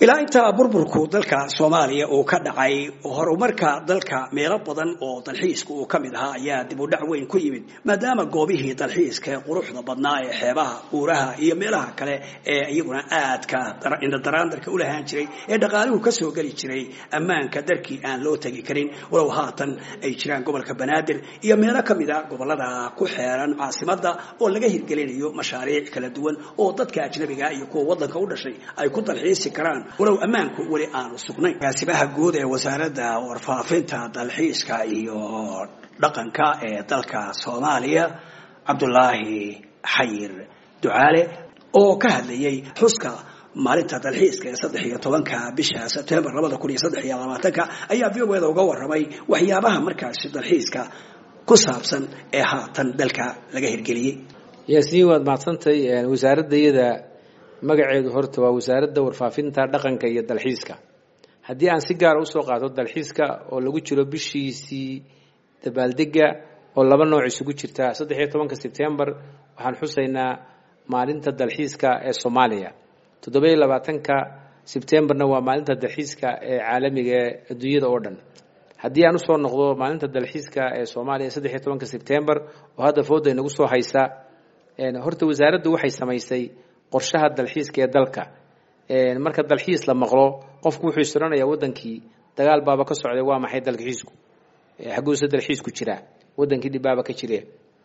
ilaa intaa burburku dalka soomaaliya uu ka dhacay horumarka dalka meelo badan oo dalxiiska uu ka mid ahaa ayaa dib u dhac weyn ku yimid maadaama goobihii dalxiiska ee quruxda badnaa ee xeebaha uuraha iyo meelaha kale ee iyaguna aadka indhadaraandarka u lahaan jiray ee dhaqaaluhu ka soo geli jiray ammaanka darkii aan loo tegi karin walow haatan ay jiraan gobolka banaadir iyo meelo ka mid a gobolada ku xeeran caasimada oo laga hirgelinayo mashaariic kala duwan oo dadka ajnabiga iyo kuwa wadanka u dhashay ay ku dalxiisi karaan walow ammaanku weli aanu sugnayn agaasimaha guud ee wasaaradda warfaafinta dalxiiska iyo dhaqanka ee dalka soomaaliya cabdulaahi xayir ducaale oo ka hadlayay xuska maalinta dalxiiska ee saddex iyo tobanka bisha sebtembar labada kun iyo saddex iyo labaatanka ayaa v o eda uga warramay waxyaabaha markaasi dalxiiska ku saabsan ee haatan dalka laga hirgeliyey yaasiin waad mahadsantay wasaaradda iyada magaceedu horta waa wasaaradda warfaafinta dhaqanka iyo dalxiiska haddii aan si gaara usoo qaato dalxiiska oo lagu jiro bishiisii dabaaldega oo laba nooc isugu jirta saddex iyo tobanka sebtembar waxaan xusaynaa maalinta dalxiiska ee soomaaliya toddoba-iyo labaatanka sebtembarna waa maalinta dalxiiska ee caalamiga ee adduunyada oo dhan haddii aan usoo noqdo maalinta dalxiiska ee soomaaliya saddex iyo tobanka sebtembar oo hadda fooda inagu soo haysa horta wasaaraddu waxay samaysay qorshaha dalxiiska ee dalka marka dalxiis la maqlo qofku wuxuu istiranayaa wadankii dagaal baaba ka socday waa maxay dalxiisku xaguuse dalxiisku jiraa wadankii dhibbaaba ka jire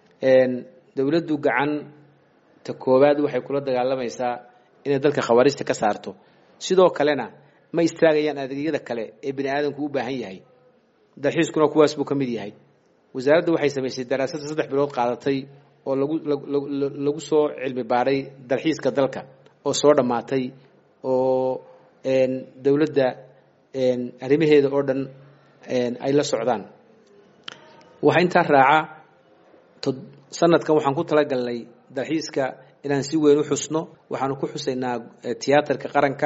dowladdu gacanta koowaad waxay kula dagaalamaysaa inay dalka khawaariista ka saarto sidoo kalena ma istaagayaan adeegyada kale ee bini aadamku u baahan yahay dalxiiskuna kuwaas buu ka mid yahay wasaaraddu waxay samaysay daraasada saddex bilood qaadatay oo lagu lagu soo cilmi baaray dalxiiska dalka oo soo dhammaatay oo dowladda arrimaheeda oo dhan ay la socdaan waxaa intaa raaca sanadkan waxaan ku talagalnay dalxiiska inaan si weyn u xusno waxaanu ku xusaynaa tiyaatarka qaranka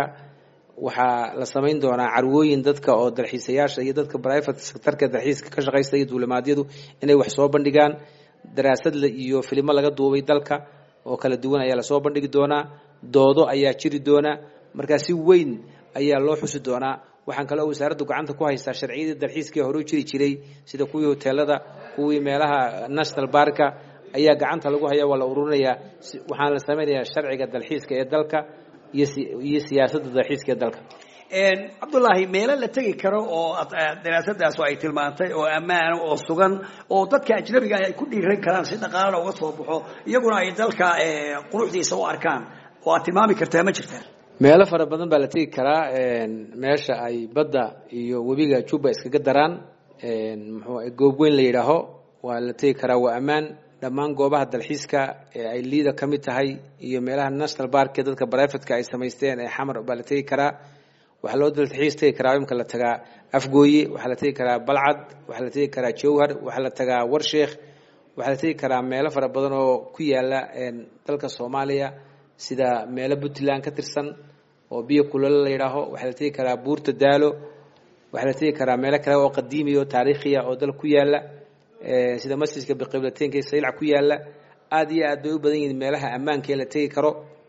waxaa la samayn doonaa carwooyin dadka oo dalxiisayaasha iyo dadka private sectorka dalxiiska ka shaqaysta iyo duulimaadyadu inay wax soo bandhigaan daraasad iyo filimo laga duubay dalka oo kala duwan ayaa lasoo bandhigi doonaa doodo ayaa jiri doona markaa si weyn ayaa loo xusi doonaa waxaan kaloo wasaaraddu gacanta ku haystaa sharciyadii dalxiiskii hore u jiri jiray sida kuwii hoteelada kuwii meelaha national barka ayaa gacanta lagu haya waa la ururinayaa waxaana la samaynayaa sharciga dalxiiska ee dalka iyo siyaasadda dalxiiska ee dalka cabdullaahi meelo la tegi karo oo daraasadaas ay tilmaantay oo ammaana oo sugan oo dadka ajnabiga ay ku dhiiran karaan si dhaqaalana uga soo baxo iyaguna ay dalka quruxdiisa u arkaan oo aad tilmaami kartaa ma jirtaa meelo fara badan baa la tegi karaa meesha ay badda iyo webiga juba iskaga daraan muxuu goob weyn la yidhaaho waa la tegi karaa waa ammaan dhammaan goobaha dalxiiska ee ay liida ka mid tahay iyo meelaha national bark ee dadka brivatka ay samaysteen ee xamar baa la tegi karaa waxaa loo dalxiis tegi karaa imka la tagaa afgooye waxaa la tegi karaa balcad waxaa la tegi karaa jowhar waxaa la tagaa warsheekh waxaa la tegi karaa meelo fara badan oo ku yaala dalka soomaaliya sida meelo puntland ka tirsan oo biyo kulalo la yidhaaho waxaa la tegi karaa buurta daalo waxaa la tegi karaa meelo kale oo qadiimiya oo taariikhiya oo dal ku yaala sida masjidka biqiblateynka ee saylac ku yaala aada iyo aad bay u badan yihiin meelaha ammaanka ee la tegi karo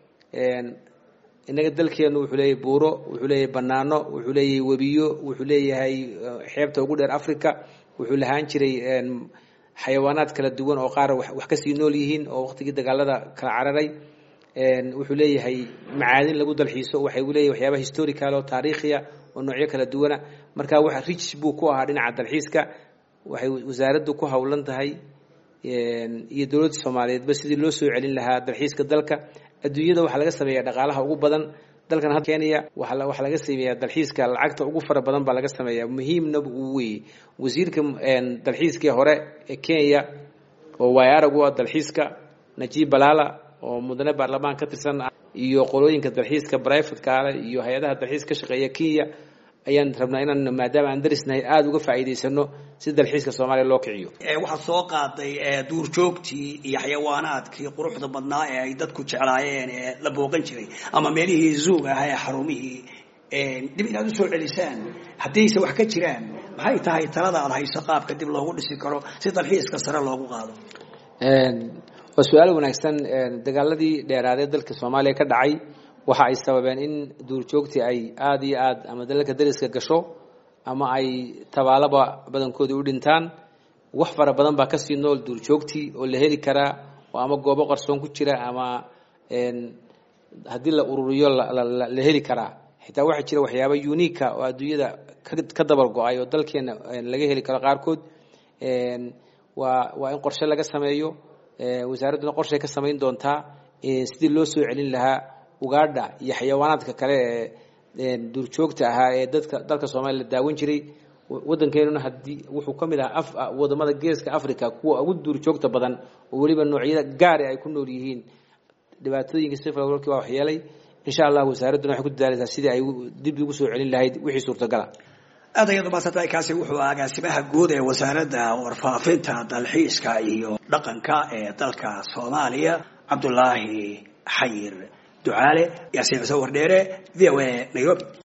innaga dalkeenu wuxuu leeyahay buuro wuxuu leeyahay banaano wuxuu leeyahay webiyo wuxuu leeyahay xeebta ugu dheer africa wuxuu lahaan jiray xayawaanaad kala duwan oo qaar wax kasii nool yihiin oo waqtigii dagaalada kala cararay wuxuu leeyahay macaadin lagu dalxiiso waxay leeyahay waxyaaba historical oo taariikhiya oo noocyo kala duwana marka wax rich buu ku ahaa dhinaca dalxiiska waxay wasaaraddu ku howlan tahay iyo dowladda soomaaliyeedba sidii loo soo celin lahaa dalxiiska dalka adduunyada waxaa laga sameeya dhaqaalaha ugu badan dalkan kenya waxaa laga sameeyaa dalxiiska lacagta ugu fara badan baa laga sameeya muhiimna uu weeye wasiirka dalxiiskii hore ee kenya oo waay arag u ah dalxiiska najib balala oo mudane baarlamaan ka tirsan iyo qolooyinka dalxiiska brivatka ale iyo hay-adaha dalxiis ka shaqeeya kenya ayaan rabnaa inaan maadaama aan darisnahay aada uga faa'iidaysano si dalxiiska soomaaliya loo kiciyo waxaad soo qaaday duurjoogtii iyo xayawaanaadkii quruxda badnaa ee ay dadku jeclaayeen ee la booqan jiray ama meelihii zuug ah ee xarumihii dib inaad usoo celisaan haddayse wax ka jiraan maxay tahay talada aad hayso qaabka dib loogu dhisi karo si dalxiiska sare loogu qaado waa su-aal wanaagsan dagaaladii dheeraadee dalka soomaaliya ka dhacay waxa ay sababeen in duurjoogtii ay aada iyo aad ama dalalka dariska gasho ama ay tabaalaba badankoodii u dhintaan wax fara badan baa kasii nool duurjoogtii oo la heli karaa oo ama goobo qarsoon ku jira ama haddii la ururiyo la heli karaa xitaa waxaa jira waxyaaba unika oo adduunyada ka dabar go-ay oo dalkeena laga heli karo qaarkood waa waa in qorshe laga sameeyo wasaaradduna qorshay ka samayn doontaa sidii loo soo celin lahaa ugaadha iyo xayawaanaadka kale ee duurjoogta ahaa ee dadka dalka soomaaliya la daawan jiray waddankeenuna haddii wuxuu ka mid ahaa wadamada geeska africa kuwa ugu duurjoogta badan oo weliba noocyada gaari ay ku nool yihiin dhibaatooyinka sifalki waa waxyeelay insha allah wasaaradduna waxay ku dadaalaysaa sidii ay dib ugu soo celin lahayd wixii suurtagala aad ayaad umaadsantahay kaasi wuxuu agaasimaha guud ee wasaaradda warfaafinta dalxiiska iyo dhaqanka ee dalka soomaaliya cabdulaahi xayir ducaale yaasiin cuse wardheere v o a nairobi